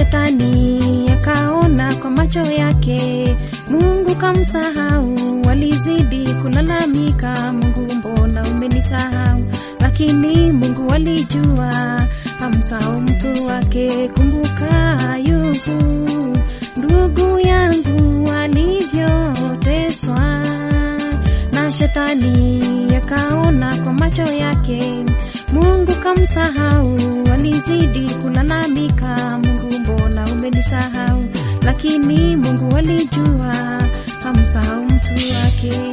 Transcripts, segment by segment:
shetani akaona kwa macho yake Mungu kamsahau, walizidi kulalamika, Mungu mbona umenisahau? Lakini Mungu alijua hamsahau mtu wake. Kumbuka Ayubu ndugu yangu alivyoteswa na shetani, akaona kwa macho yake Mungu kamsahau, walizidi kulalamika, Mungu mbona umenisahau? Lakini Mungu alijua hamsahau mtu wake.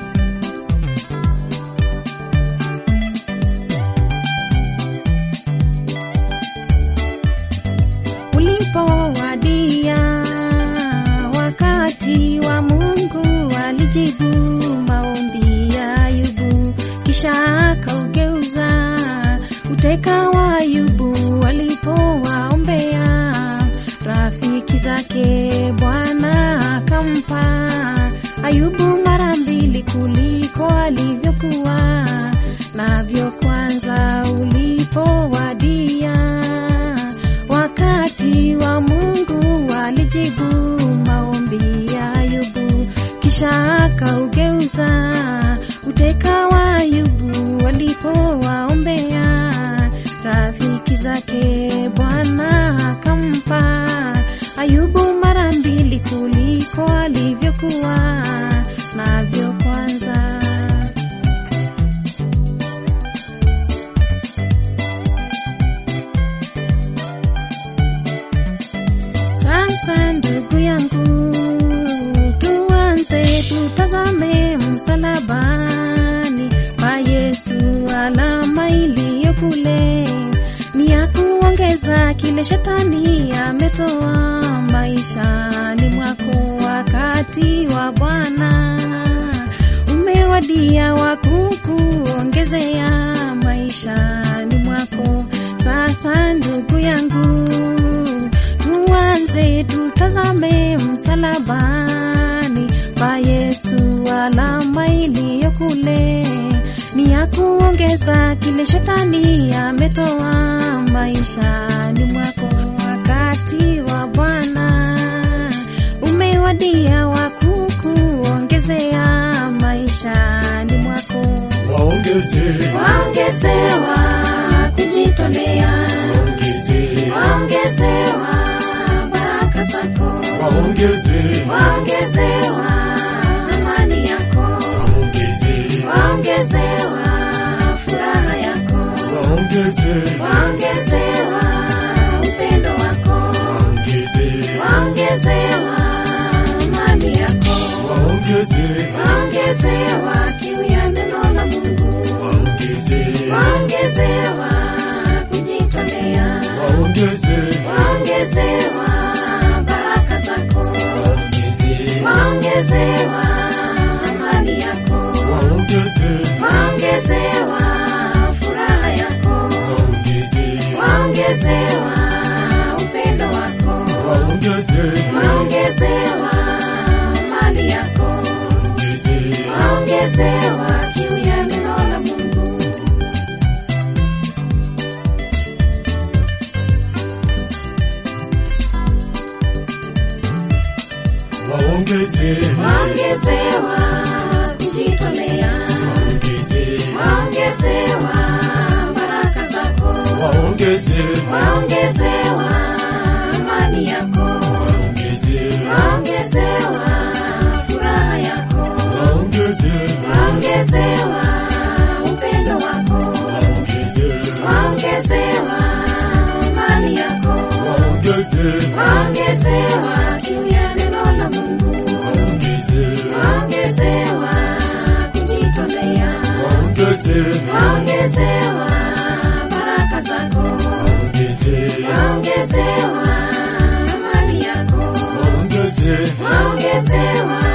Ulipowadia wakati wa Mungu alijibu maombi ya Ayubu, kisha akaugeuza uteka wa Ayubu alipowaombea rafiki zake, Bwana akampa Ayubu mara mbili kuliko alivyokuwa navyo kwanza. Ulipowadia wakati wa Mungu alijibu maombi ya Ayubu, kisha akaugeuza uteka wa Ayubu alipowaombea rafiki zake, Bwana akampa Ayubu mara mbili kuliko alivyokuwa navyo kwanza. Sasa ndugu yangu, tuanze tutazame msalabani pa Yesu, alama iliyo kule ni ya kuongeza kile shetani ametoa maishani mwako. Wakati wa Bwana umewadia wa kukuongezea maishani mwako. Sasa ndugu yangu tuanze tutazame msalabani pa Yesu, alama iliyo kule ni ya kuongeza kile shetani ametoa maishani mwako. Wakati wa Bwana umewadia wa kukuongezea maishani mwako. waongeze Waongezewa kujitolea, waongeze waongezewa baraka zako waongeze waongezewa amani yako, waongeze waongezewa furaha yako, waongeze waongezewa upendo wako, waongeze waongezewa mali yako, waongeze waongezewa kiu ya neno la Mungu, waongeze waongezewa kujitolea, waongeze waongezewa baraka zako, waongeze waongezewa amani yako waongeze waongezewa furaha yako, waongeze waongezewa upendo wako, waongeze waongezewa mali yako, waongeze waongezewa kiu ya neno la Mungu. waongeze Waongezewa kujitolea, waongeze waongezewa baraka zako, waongeze waongezewa amani yako, waongeze waongezewa furaha yako waongeze waongezewa upendo wako, waongeze waongezewa mali yako, waongeze waongezewa kiu ya neno la Mungu, waongeze waongezewa kujitolea, waongeze waongezewa baraka zako, waongeze waongezewa mali yako, waongeze waongezewa